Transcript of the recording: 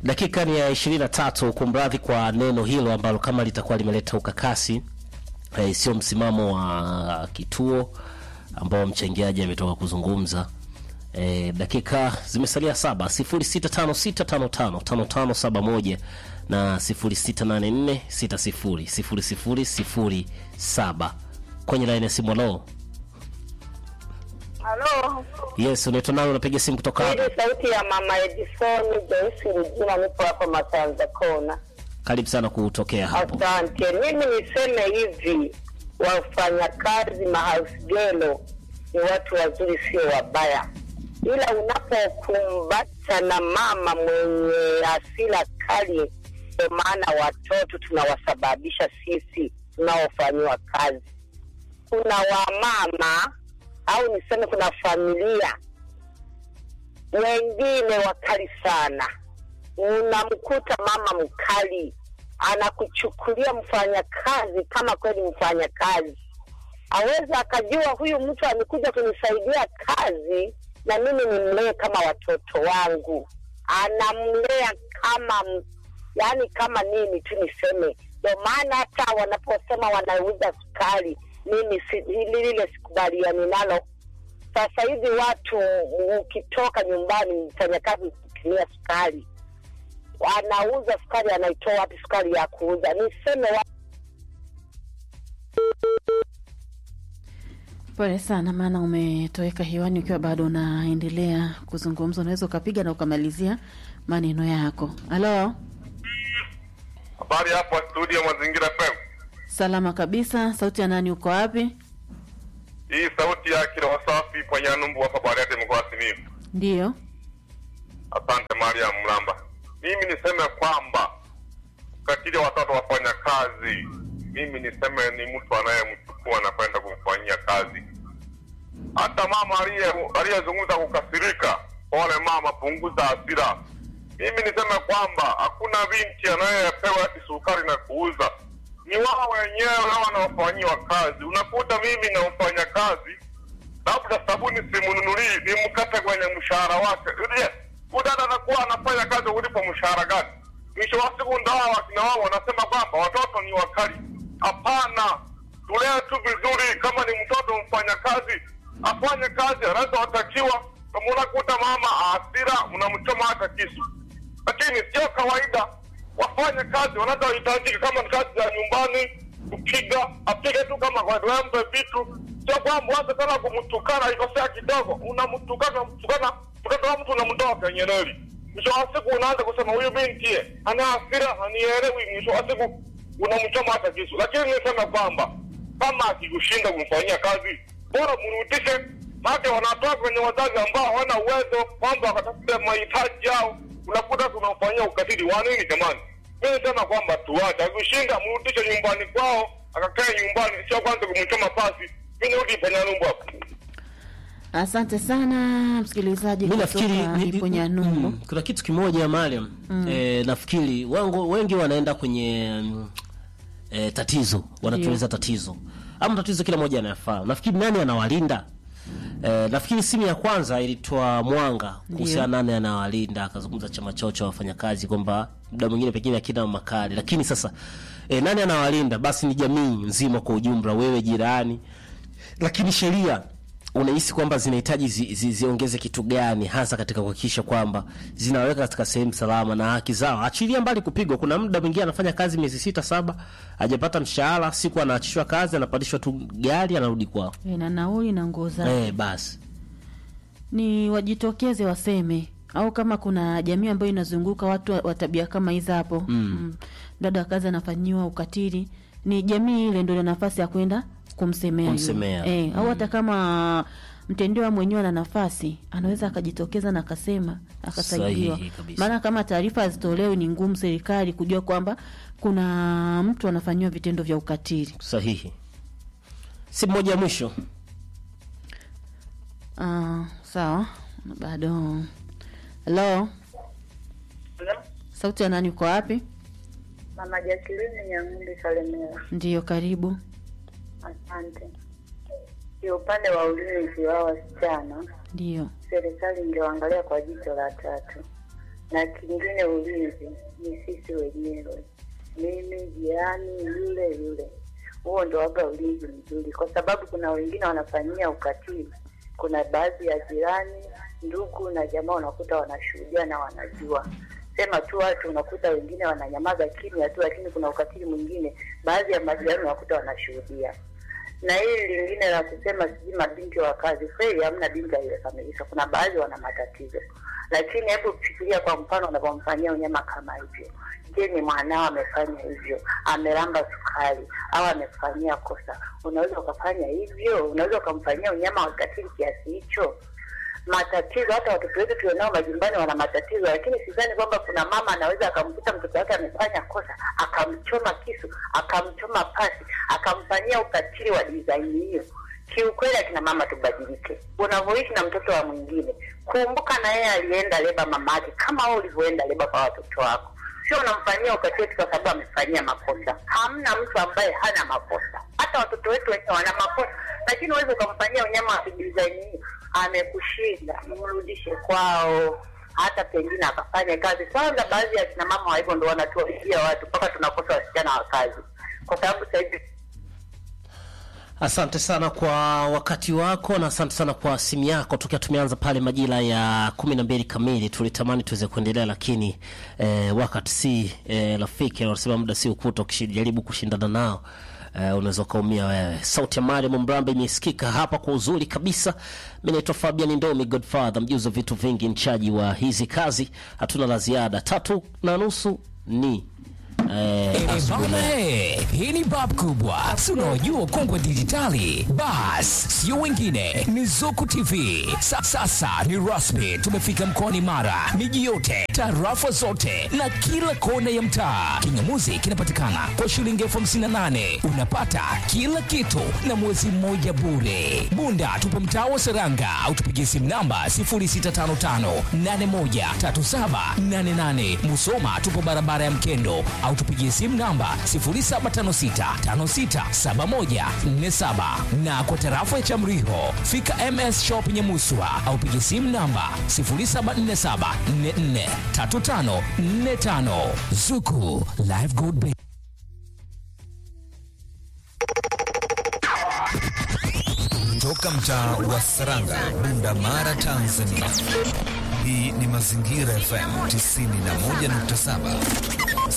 Dakika ni ya ishirini na tatu. Kumradhi kwa neno hilo ambalo kama litakuwa limeleta ukakasi eh, sio msimamo wa kituo ambao mchangiaji ametoka kuzungumza. Eh, dakika zimesalia saba, sifuri sita tano sita tano tano tano tano saba moja na sifuri sita nane nne sita sifuri sifuri sifuri sifuri saba kwenye laini ya simu. Halo, Halo, yes, unaitwa nani? Unapiga simu kutoka hii hapa? ni sauti ya mama Edison Joyce Rujina, nipo hapa Masanza Kona. Karibu sana kutokea hapo. Asante. Mimi niseme hivi, wafanyakazi mahausgelo ni watu wazuri, sio wabaya, ila unapokumbata na mama mwenye hasira kali, ndio maana watoto tunawasababisha sisi tunaofanyiwa kazi. Kuna wamama au niseme kuna familia wengine wakali sana. Unamkuta mama mkali anakuchukulia mfanyakazi kama kweli mfanyakazi, aweza akajua huyu mtu amekuja kunisaidia kazi na mimi nimlee kama watoto wangu, anamlea kama m- yaani kama nini tu niseme. Ndio maana hata wanaposema wanauza sukari, mimi si, hili lile sikubaliani nalo. Sasa hivi watu ukitoka nyumbani, mfanyakazi kutumia sukari, anauza sukari, anaitoa wapi sukari ya kuuza? Niseme wa Pole sana, maana umetoweka hewani ukiwa bado unaendelea kuzungumza. Unaweza ukapiga na ukamalizia maneno yako. Halo, Habari hapo studio Mazingira FM. salama kabisa. Sauti ya nani? Uko wapi? Hii sauti ya kila wasafi kwa Nyanumbu hapa Bariadi mkoa wa Simiyu. Ndiyo, Asante Maria Mlamba. Mimi niseme kwamba katili watoto wafanya kazi, mimi niseme ni mtu anayemchukua na kwenda kumfanyia kazi. Hata mama aliye aliyezungumza kukasirika, pole mama, punguza hasira. Mimi niseme kwamba hakuna binti anayepewa ati sukari na kuuza, ni wao wenyewe nao wanaofanyiwa kazi. Unakuta mimi na mfanya kazi labda sabuni simnunulii, nimkate kwenye mshahara wake. Je, udada anakuwa anafanya kazi ulipo mshahara gani? Mwisho wa siku ndo hawa wakina wao wanasema kwamba watoto ni wakali. Hapana, tulee tu vizuri. Kama ni mtoto mfanya kazi afanye kazi anazotakiwa. Kama unakuta mama hasira, unamchoma hata kisu, lakini sio kawaida. Wafanye kazi wanazohitajika, kama ni kazi za nyumbani, kupiga apige tu kama wembe vitu, sio kwamba waze tena kumtukana, ikosea kidogo unamtukana, unamtukana mtoto wa mtu unamtoa kwenye reli. Mwisho wa siku unaanza kusema huyu binti ye, ana hasira, hanielewi. Mwisho wa siku unamchoma hata kisu. Lakini nisema kwamba kama akikushinda kumfanyia kazi, bora mrudishe, maana wanatoa kwenye wazazi ambao hawana uwezo kwamba wakatafute mahitaji yao, unakuta tunamfanyia ukatili wa nini jamani? Mimi nasema kwamba tuache, akishinda mrudishe nyumbani kwao, akakae nyumbani, sio kwanza kumchoma pasi. Mimi nirudi Panyanyumbu hapo. asante sana msikilizaji mi nafikiri kutoka ni- ni- Iponyanyumbu. mm, kuna kitu kimoja Mariam eh, nafikiri wangu, wengi wanaenda kwenye mm, eh, tatizo wanatueleza tatizo ama tatizo kila mmoja anayafahamu nafikiri nani anawalinda eh, nafikiri simu ya kwanza ilitoa mwanga kuhusiana nani anawalinda akazungumza chama chao cha wafanyakazi kwamba muda mwingine pengine akina makali lakini sasa eh, nani anawalinda basi ni jamii nzima kwa ujumla wewe jirani lakini sheria unahisi kwamba zinahitaji zi, zi, ziongeze kitu gani hasa katika kuhakikisha kwamba zinaweka katika sehemu salama na haki zao achilia mbali kupigwa kuna muda mwingine anafanya kazi miezi sita saba hajapata mshahara siku anaachishwa kazi anapandishwa tu gari anarudi kwao E, na nauli na nguo zake eh, basi ni wajitokeze waseme, au kama kuna jamii ambayo inazunguka watu wa- wa tabia kama hizi hapo mm. dada wa kazi anafanyiwa ukatili, ni jamii ile ndio ina nafasi ya kwenda kumsemea, yule. Kumsemea. Eh, au hata kama mtendewa mwenyewe ana nafasi anaweza akajitokeza na akasema akasaidiwa. Sahihi kabisa. Maana kama taarifa hazitolewi, ni ngumu serikali kujua kwamba kuna mtu anafanyiwa vitendo vya ukatili. sahihi si moja ya mwisho Ah, sawa, bado. Halo, sauti ya nani? Uko wapi? mama Jacqueline Nyang'undi Kalemera. Ndiyo, karibu. Asante. Kiupande wa ulinzi wa wasichana, Ndiyo, serikali ingewaangalia kwa jicho la tatu. na kingine ulinzi ni sisi wenyewe, mimi, jirani, yule yule. Huo ndo waga ulinzi mzuri, kwa sababu kuna wengine wanafanyia ukatili. Kuna baadhi ya jirani, ndugu na jamaa unakuta wanashuhudia na wanajua sema tu watu unakuta wengine wananyamaza kimya tu, lakini kuna ukatili mwingine, baadhi ya majirani unakuta wanashuhudia. Na hili lingine la kusema sijui mabinti wa kazi, kweli hamna binti aliyekamilika, kuna baadhi wana matatizo, lakini hebu fikiria kwa mfano unavyomfanyia unyama kama hivyo. Je, ni mwanao amefanya hivyo, amelamba sukari au amefanyia kosa, unaweza ukafanya hivyo? Unaweza ukamfanyia unyama wa ukatili kiasi hicho? matatizo. Hata watoto wetu tulionao majumbani wana matatizo, lakini sidhani kwamba kuna mama anaweza akamkuta mtoto wake amefanya kosa akamchoma kisu, akamchoma pasi, akamfanyia ukatili wa dizaini hiyo. Kiukweli, akina mama tubadilike. Unavyoishi na mtoto wa mwingine, kumbuka na yeye alienda leba mamake kama wewe ulivyoenda leba kwa watoto wako. Sio unamfanyia ukatili tu kwa sababu amefanyia makosa. Hamna mtu ambaye hana makosa, hata watoto wetu wenyewe wana makosa, lakini huwezi ukamfanyia unyama wa dizaini hiyo amekushinda, mrudishe kwao, hata pengine akafanya kazi. Kwanza baadhi ya kina mama wa hivyo ndo wanatuaibia watu mpaka tunakosa wasichana wa kazi, kwa sababu sasa hivi Asante sana kwa wakati wako na asante sana kwa simu yako. Tokea tumeanza pale majira ya kumi na mbili kamili, tulitamani tuweze kuendelea, lakini eh, wakati si eh, rafiki. Wanasema muda si ukuta, ukijaribu kushindana nao eh, unaweza ukaumia wewe. Sauti ya Mariam Mrambe imesikika hapa kwa uzuri kabisa. Mi naitwa Fabian Ndomi, Godfather, mjuzi wa vitu vingi, mchaji wa hizi kazi. Hatuna la ziada. Tatu na nusu ni eh, Eh, asubuhi bana, eh, hii ni bab kubwa si unaojua ukongwe dijitali bas sio wengine ni zuku tv Sa, sasa ni rasmi tumefika mkoani mara miji yote tarafa zote na kila kona ya mtaa kingamuzi kinapatikana kwa shilingi elfu hamsini na nane unapata kila kitu na mwezi mmoja bure bunda tupo mtaa wa seranga au tupigie simu namba 0655813788 musoma tupo barabara ya mkendo au tupigie simu namba 0756567147 na kwa tarafa ya Chamriho fika MS Shop Nyamuswa au pigie simu namba 0747443545 Zuku Live Gold Bank. Toka mtaa wa Saranga, Bunda Mara, Tanzania. Hii ni Mazingira FM 91.7.